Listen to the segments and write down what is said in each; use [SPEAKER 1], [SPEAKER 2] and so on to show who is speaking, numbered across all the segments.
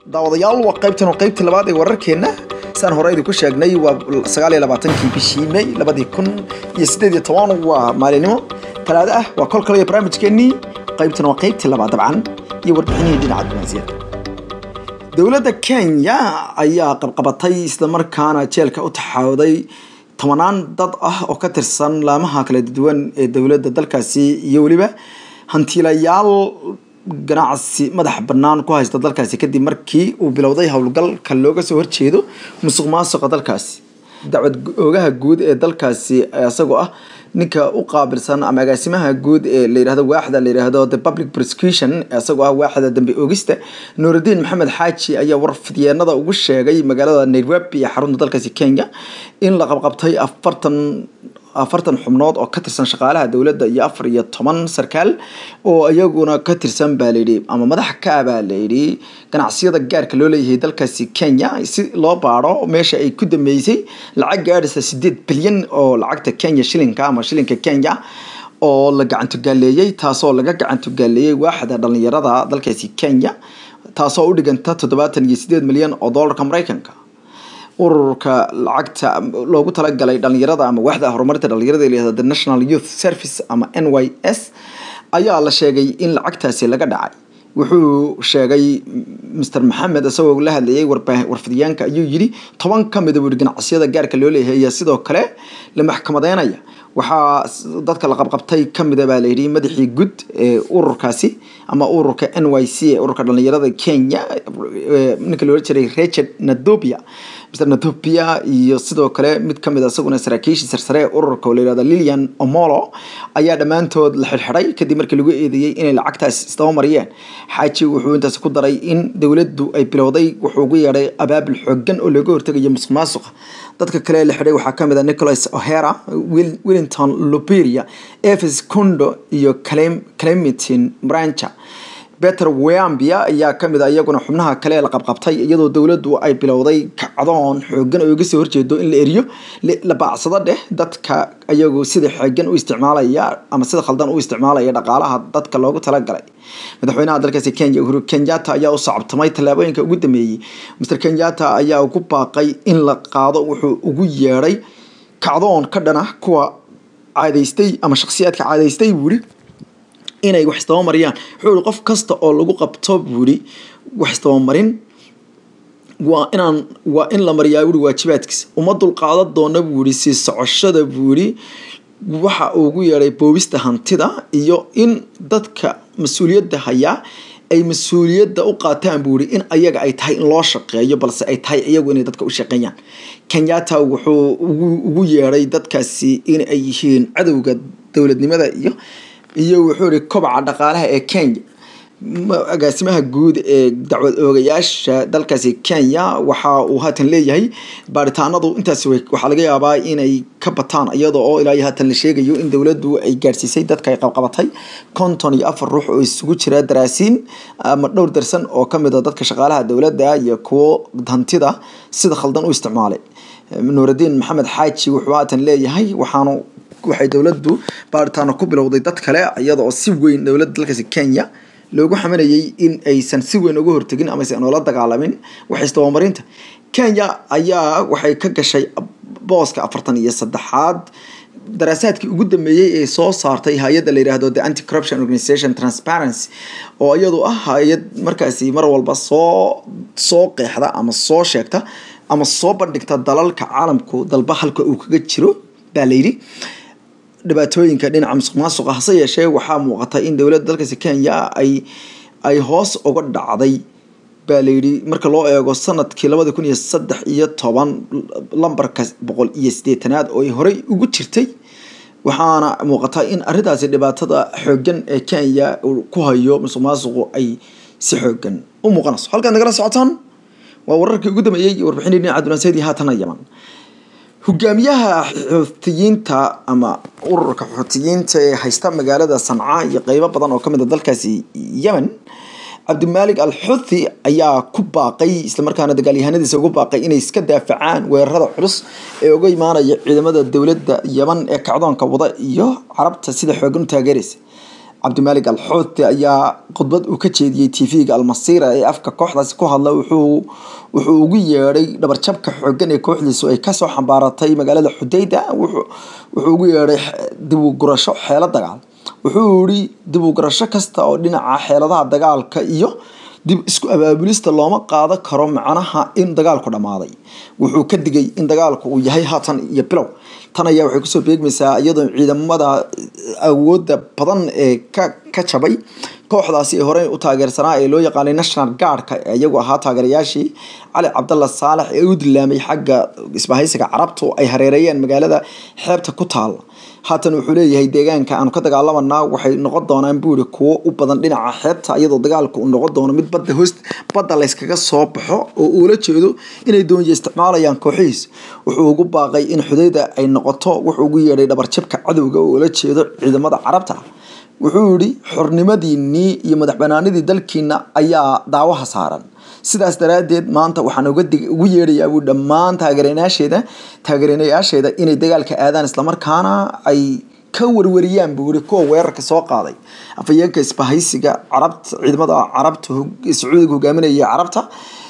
[SPEAKER 1] daawadayaal waa qaybtan oo qaybtii labaad ee wararkeenna saan hore idinku sheegnay waa sagaal iyo labaatankii bishii may labadii kun iyo siddeed iyo toban waa maalinimo talaado ah waa kol kale iyo barnaamijkeennii qaybtan waa qaybtii labaad dabcan iyo warbixinihii dhinaca dumaasiyada dowladda kenya ayaa qabqabatay islamarkaana jeelka u taxawday tobanaan dad ah oo ka tirsan laamaha kala duwan ee dowladda dalkaasi iyo weliba hantiilayaal ganacsi madax bannaan ku haysta dalkaasi kadib markii uu bilowday howlgalka looga soo horjeedo musuq maasuqa dalkaasi dacwad oogaha guud ee dalkaasi isagoo ah ninka u qaabilsan ama agaasimaha guud ee la yidhahdo waaxda la yidhahdo the public prosecution isagoo ah waaxda dambe oogista nuurudiin maxamed xaaji ayaa warfidyeennada ugu sheegay magaalada nairobi ee xarunta dalkaasi kenya in la qabqabtay afartan afartan xubnood oo ka tirsan shaqaalaha dowladda iyo afar iyo toban sarkaal oo iyaguna ka tirsan baa layidhi ama madax ka ah baa layidhi ganacsiyada gaarka loo leeyahay dalkaasi kenya si loo baaro meesha ay ku dambeysay lacag gaadhaysa sideed bilyan oo lacagta kenya shilinka ama shilinka kenya oo la gacantogaaleeyey taasoo laga gacantogaaleeyey waaxda dhalinyarada dalkaasi kenya taasoo u dhiganta toddobaatan iyo sideed milyan oo doolarka mareykanka ururka lacagta loogu talagalay dhalinyarada ama waaxda horumarinta dhalinyarada layihahdo the national youth service ama n y s ayaa la sheegay in lacagtaasi laga dhacay wuxuu sheegay mr maxamed isagoo la hadlayay warfidyaanka ayuu yidhi toban ka mida buuhi ganacsiyada gaarka loo leeyahay ayaa sidoo kale la maxkamadeynaya waxaa dadka la qabqabtay kamida baa layidhi madaxii guud ee ururkaasi ama ururka n y c ee ururka dhalinyarada kenya ninka loola jiray richard nadobia mr nadobia iyo sidoo kale mid kamid isaguna saraakiishii sarsare ee ururka oo layihahdo lilian omolo ayaa dhammaantood la xidhxidhay kadib markii lagu eedeeyey inay lacagtaas isdaba mariyeen xaaji wuxuu intaas ku daray in dowladdu ay bilowday wuxuu ugu yeedhay abaabul xoogan oo looga hortegayo musuq maasuqa dadka kale la xidhay waxaa kamid a nicholas ohera wellington luberia eves condo iyo clementin brancha beter weambia ayaa kamid a iyaguna xubnaha kale la qabqabtay iyadoo dowladdu ay bilowday kacdoon xoogan oo iga soo horjeedo in la eriyo la baacsado dheh dadka iyagu sida xoogan u isticmaalaya ama sida khaldan u isticmaalaya dhaqaalaha dadka loogu talagalay madaxweynaha dalkaasi kenya uhuru kenyatta ayaa u sacabtamay tallaabooyinka ugu dambeeyey mr kenyatta ayaa ugu baaqay in la qaado wuxuu ugu yeedhay kacdoon ka dhana kuwa caadaystay ama shakhsiyaadka caadaystay buuri inay wax isdabamaryaan wuxuu ihi qof kasta oo lagu qabto buuri wax isdabamarin waa inaan waa in la mariyaa buuri waajibaadkiisa uma dulqaadan doona buuri sii socoshada buuri waxa uu ugu yeedhay boobista hantida iyo in dadka mas-uuliyadda hayaa ay mas-uuliyadda u qaataan buuri in ayaga ay tahay in loo shaqeeyo balse ay tahay iyagu inay dadka u shaqeeyaan kenyatta wuxuu ugu yeedhay dadkaasi in ay yihiin cadowga dowladnimada iyo iyo wuxuu ihi kobaca dhaqaalaha ee kenya agaasimaha guud ee dacwad oogayaasha dalkaasi kenya waxa uu haatan leeyahay baaritaanadu intaas waxaa laga yaabaa inay ka bataan iyada oo ilaa iyo haatan la sheegayo in dowladdu ay gaarsiisay dadka ay qabqabatay konton iyo afar ruux oo isugu jira daraasiin ama dhowr darsan oo kamid a dadka shaqaalaha dowladda iyo kuwo hantida sida khaldan u isticmaalay nuurudiin maxamed xaaji wuxuu haatan leeyahay waxaanu waxay dowladdu baaritaano ku bilowday dad kale iyada oo si weyn dowladda dalkaasi kenya loogu xamanayay in aysan si weyn uga hortegin ama aysan oola dagaalamin wax isdabamarinta kenya ayaa waxay ka gashay booska afartan iyo saddexaad daraasaadkii ugu dambeeyey ee soo saartay hay-adda la yidhaahdo the anti corruption organization transparency oo iyadu ah hay-ad markaasi mar walba soo soo qeexda ama soo sheegta ama soo bandhigta dalalka caalamku dalba halka uu kaga jiro baa layidhi dhibaatooyinka dhinaca musuq maasuqa hase yeeshee waxaa muuqata in dowladda dalkaasi kenya ay ay hoos uga dhacday baa layidhi marka loo eego sanadkii labada kun iyo saddex iyo toban lambarka boqol iyo siddeetanaad oo ay horey ugu jirtay waxaana muuqata in arrintaasi dhibaatada xoogan ee kenya uu ku hayo musuq maasuqu ay si xoogan u muuqanayso halkaad nagala socotaan waa wararkii ugu dambeeyey iyo warbixinii dhinaca dunaasiyadii haatana yaman hogaamiyaha xuutiyiinta ama ururka xuutiyiinta ee haysta magaalada sanca iyo qeybo badan oo kamid a dalkaasi yemen cabdimaalik al xuthi ayaa ku baaqay islamarkaana dagaalyahanadiisa ugu baaqay inay iska daafacaan weerarada culus ee uga imaanaya ciidamada dowladda yemen ee kacdoonka wada iyo carabta sida xoogan u taageeraysa cabdimaalig alxuuti ayaa khudbad uu ka jeediyey tv-ga almasiira ee afka kooxdaasi ku hadla wuxuu wuxuu ugu yeedhay dhabarjabka xoogan ee kooxdiisu ay kasoo xambaaratay magaalada xudayda wuxuu ugu yeedhay dib u gurasho xeelo dagaal wuxuu yihi dib u gurasho kasta oo dhinaca xeeladaha dagaalka iyo dib isku abaabulista looma qaadan karo macnaha in dagaalku dhammaaday wuxuu ka digay in dagaalku uu yahay haatan iyo bilow tan ayaa waxay kusoo beegmaysaa iyadoo ciidamada awooda badan ee ka ka jabay kooxdaasi ee horey u taageersanaa ee loo yaqaanay national guardka iyagu ahaa taageerayaashii cali cabdalla saalex ee u dilaamay xagga isbahaysiga carabtu ay hareereeyeen magaalada xeebta ku taal haatan wuxuu leeyahay deegaanka aanu ka dagaalamanaa waxay noqon doonaan buuri kuwo u badan dhinaca xeebta iyadoo dagaalku uu noqon doono mid badda hoos badda layskaga soo baxo oo uula jeedo inay doonyo isticmaalayaan kooxihiis wuxuu ugu baaqay in xudayda ay noqoto wuxuu ugu yeedhay dhabarjabka cadowga oo ula jeedo ciidamada carabta wuxuu yihi xornimadiinii iyo madax banaanidii dalkiina ayaa daawaha saaran sidaas daraadeed maanta waxaan ugu yeedhayaa buu dhammaan taageeranayaasheeda taageeranayaasheeda inay dagaalka aadaan islamarkaana ay ka warwariyaan buu yihi kuwa weerarka soo qaaday afayeenka isbahaysiga carabta ciidamada carabta sacuudiga hogaaminaya carabta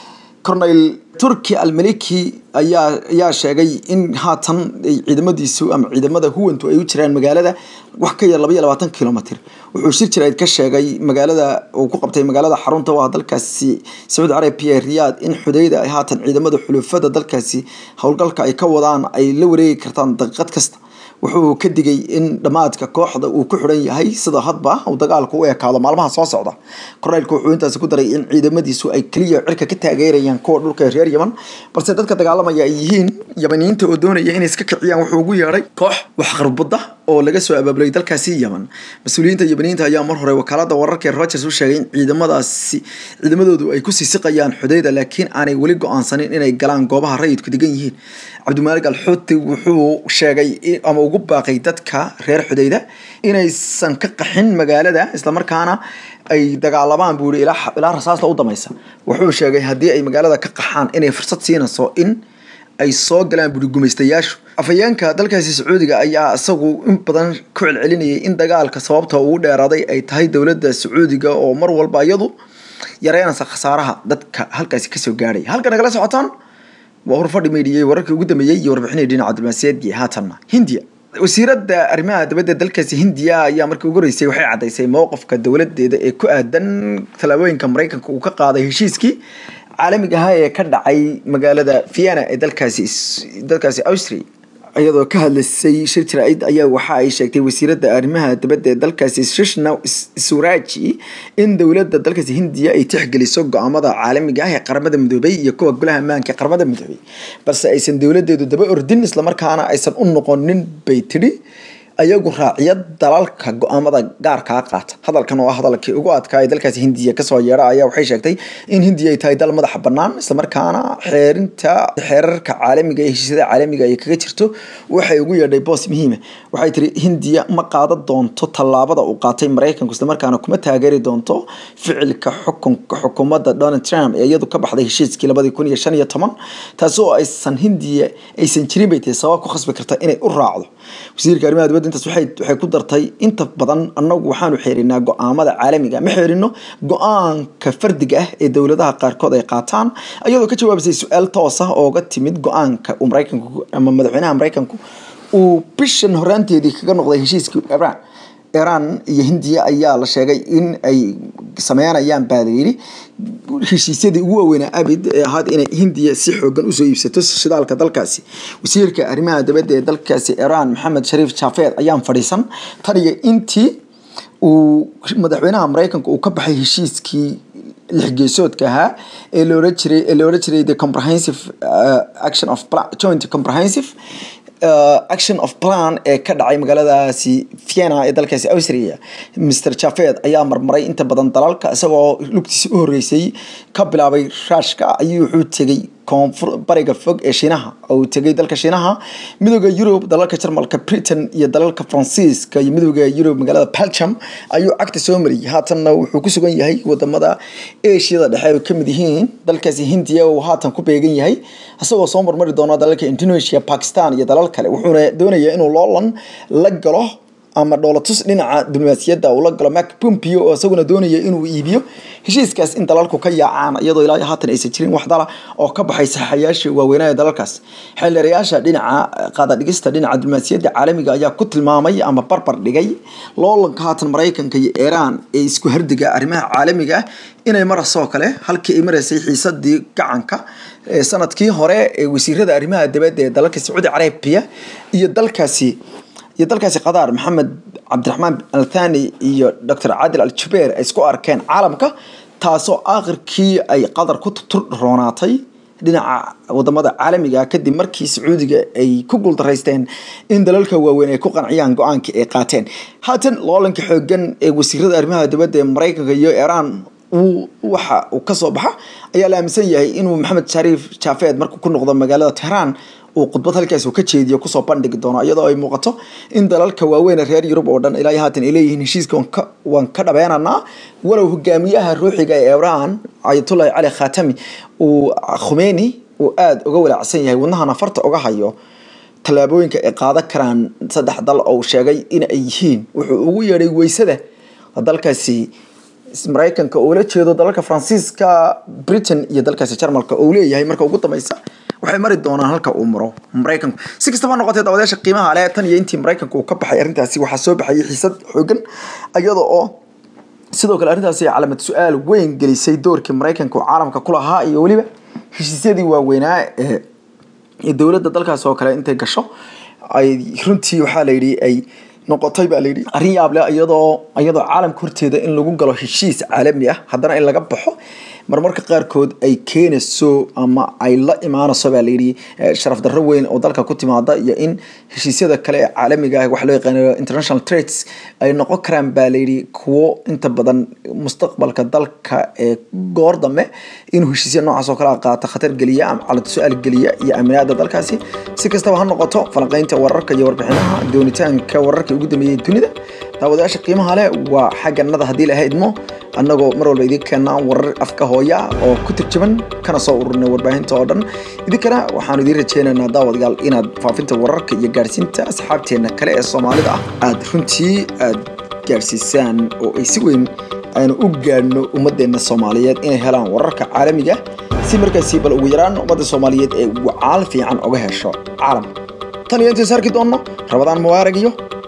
[SPEAKER 1] cornel turki almaliki ayaa ayaa sheegay in haatan ciidamadiisu ama ciidamada huwantu ay u jiraan magaalada wax ka yar laba iyo labaatan kilomitr wuxuu shir jirayd ka sheegay magaalada uu ku qabtay magaalada xarunta waa dalkaasi sacuudi carabiya riyaad in xudayda ay haatan ciidamada xulufada dalkaasi howlgalka ay ka wadaan ay la wareegi kartaan daqiiqad kasta wuxuu ka digay in dhammaadka kooxda uu ku xidhan yahay sida hadba uu dagaalku u ekaado maalmaha soo socda korneylku wuxuu intaasi ku daray in ciidamadiisu ay keliya cirka ka taageerayaan kuwa dhulka reer yaman balse dadka dagaalamaya ay yihiin yamaniyiinta oo doonaya inay iska kiciyaan wuxuu ugu yeedhay koox waxqarbudda oo laga soo abaabulay dalkaasi yaman mas-uuliyiinta yamaniyiinta ayaa mar hore wakaalada wararka ee rogers u sheegay in ciidamadaasi ciidamadoodu ay kusii siqayaan xudayda laakiin aanay weli go-aansanin inay galaan goobaha rayidku degan yihiin cabdimaalig alxuuti wuxuu sheegay ama ugu baaqay dadka reer xudayda inaysan ka qaxin magaalada islamarkaana ay dagaalamaan buu yihi ilaa rasaasta u damaysa wuxuu sheegay haddii ay magaalada ka qaxaan inay fursad siinayso in ay soo galaan buuri gumaystayaashu afayeenka dalkaasi sacuudiga ayaa isagu in badan ku celcelinayay in dagaalka sababta ugu dheeraaday ay tahay dowladda sacuudiga oo mar walba iyadu yareynaysa khasaaraha dadka halkaasi kasoo gaadhay halka nagala socotaan waa horfadhi meydhiyey wararkii ugu dambeeyey iyo warbixinii dhinaca diblomaasiyaedii haatanna hindiya wasiiradda arrimaha dibadda dalkaasi hindiya ayaa markii ugu horeysay waxay caddaysay mowqifka dowladeeda ee ku aadan tallaabooyinka maraykanka uu ka qaaday heshiiskii caalamiga ahaa ee ka dhacay magaalada vienna ee dalkaasi dalkaasi austria iyadoo ka hadlaysay shir jaraa'id ayaa waxa ay sheegtay wasiiradda arrimaha dibadda ee dalkaasi sushna suraji in dowladda dalkaasi hindiya ay tixgeliso go-aamada caalamiga ah ee qaramada midoobay iyo kuwa golaha ammaanka ee qaramada midoobay balse aysan dowladeedu daba ordin islamarkaana aysan u noqonin bay tidhi ayagu raaciya dalalka go-aamada gaarkaa qaata hadalkan oo ah hadalkii ugu adkaa ee dalkaasi hindiya kasoo yeedha ayaa waxay sheegtay in hindiya ay tahay dal madaxa bannaan islamarkaana xeerinta xeerarka caalamiga ee heshiisyada caalamiga ay kaga jirto waxay ugu yeedhay boos muhiima waxay tiri hindiya ma qaadan doonto tallaabada uu qaatay maraykanku islamarkaana kuma taageeri doonto ficilka xukunka xukuumadda donald trump ee iyadu ka baxday heshiiskii labadii kun iyo shan iyo toban taasi oo aysan hindiya aysan jirin bay tahay sabab ku khasbi karta inay u raacdo wasiirka arrimaha dibadda intaas waxay waxay ku dartay inta badan annagu waxaanu xeerinaa go-aamada caalamiga ma xeerino go-aanka fardiga ah ee dowladaha qaarkood ay qaataan iyadoo ka jawaabisay su-aal toos ah ooga timid go-aanka uu maraykanku ama madaxweynaha maraykanku uu bishan horaanteedii kaga noqday heshiiskii iran iran iyo hindiya ayaa la sheegay in ay sameynayaan baa layidhi heshiisyadii ugu waaweynaa abid ee ahaad inay hindiya si xoogan usoo iibsato shidaalka dalkaasi wasiirka arrimaha dibadda ee dalkaasi iran maxamed shariif jafeed ayaan fadhiisan taniyo intii uu madaxweynaha maraykanka uu ka baxay heshiiskii lixgeesoodka ahaa ee loola jiray ee loola jiray the comprehensive uh, action of joint comprehensive uh, action of plan ee ka dhacay magaaladaasi vienna ee dalkaasi austria mr jafed ayaa marmaray inta badan dalalka isagoo lugtiisa u horeysay ka bilaabay raashka ayuu wuxuu tegay koonfur bariga fog ee shiinaha oo uu tegay dalka shiinaha midooda yurub dalalka jarmalka britain iyo dalalka faransiiska iyo midooda yurub magaalada belgium ayuu cagta soo mariyay haatanna wuxuu ku sugan yahay wadamada ashiyada dhexe ay kamid yihiin dalkaasi hindiya uu haatan ku beegan yahay isagoo soo marmari doona dalalka indonesia pakistan iyo dalal kale wuxuuna doonayaa inuu loolan la galo ama dhoolatus dhinaca diblomaasiyadda uu la galo mark pompeo oo isaguna doonaya inuu iibiyo heshiiskaas in dalalku ka yaacaan iyadoo ilaa haatan aysan jirin wax dala oo ka baxay saxayaashii waaweynaa dalalkaas xildhibayaasha dhinaca qaadadhigista dhinaca diblomaasiyadda caalamiga ayaa ku tilmaamay ama barbar dhigay loolanka haatan maraykanka iyo iiraan ee isku hardiga arrimaha caalamiga ah inay marasoo kale halkii ay maraysay xiisadii gacanka sanadkii hore ee wasiirada arrimaha dibadda ee dalalka sacuudi carabiya iyo dalkaasi iyo dalkaasi qadaar maxamed cabdiraxmaan althani iyo docor cadil al jubeer ay isku arkeen caalamka taasoo aakhirkii ay qatar ku turroonaatay dhinaca wadamada caalamiga kadib markii sacuudiga ay ku guuldaraysteen in dalalka waaweyn ay ku qanciyaan go-aankii ay qaateen haatan loolanka xoogan ee wasiirada arrimaha dibadda ee maraykanka iyo iiraan waxa uu kasoo baxa ayaa la aaminsan yahay inuu maxamed shariif jaafeed markuu ku noqdo magaalada tehraan uu khudbad halkaas uu ka jeediyo kusoo bandhigi doono iyadoo ay muuqato in dalalka waaweyn reer yurub oo dhan ilaa haatan ay leeyihiin heshiiska waan ka dhabeenanaa walow hogaamiyaha ruuxiga ee iiraan ayatullahi cali khatami uu khumeyni uu aada uga walaacsan yahay wadnahana farta uga hayo tallaabooyinka ay qaadan karaan saddex dal oo uu sheegay in ay yihiin wuxuu ugu yeedhay weysada dalkaasi maraykanka oo la jeedo dalalka faransiiska britain iyo dalkaasi jarmalka oo leeyahay marka ugu dambeysa waxay mari doonaan halka uu maro maraykanku si kastaba noqotee dabadeesha qiimaha leh tan iyo intii maraykanka uu ka baxay arrintaasi waxaa soo baxayay xiisad xoogan iyada oo sidoo kale arrintaasi calaamad su-aal weyn gelisay doorkii maraykanka oo caalamka ku lahaa iyo weliba heshiisyadii waaweynaa ee dowladda dalkaas oo kale intay gasho ay runtii waxaa la yidhi ay noqotay baa layidhi arrin yaab leh iyadoo iyadoo caalamka horteeda in lagu galo heshiis caalami ah haddana in laga baxo marmarka qaarkood ay keenayso ama ay la imaanayso baa layidhi sharaf darro weyn oo dalka ku timaada iyo in heshiisyada kale ee caalamiga ah wax loo yaqaano international trades ay noqon karaan baa layidhi kuwo inta badan mustaqbalka dalka ee goor dambe inuu heshiisya noocaas oo kale qaata khatar geliya ama calad su-aal geliya iyo aaminaada dalkaasi si kastaba ha noqoto falanqeynta wararka iyo warbixinaha doonitaanka wararka ugu dambeeyay dunida daawadayaasha qiimaha leh waa xagganada haddii laha idmo annagoo mar walba idiin keenaa warar afka hooya oo ku turjuman kana soo ururnay warbaahinta oo dhan idinkana waxaanu idiin rajeynaynaa daawadayaal inaad faafinta wararka iyo gaarsiinta asxaabteenna kale ee soomaalida ah aada runtii aada gaarsiisaan oo ay si weyn aanu u gaadhno ummadeenna soomaaliyeed inay helaan wararka caalamiga si markaasi bal ugu yaraan ummadda soomaaliyeed ee wacaal fiican uga hesho caalamka tan iyo intays arki doonno rabadaan mubaarag iyo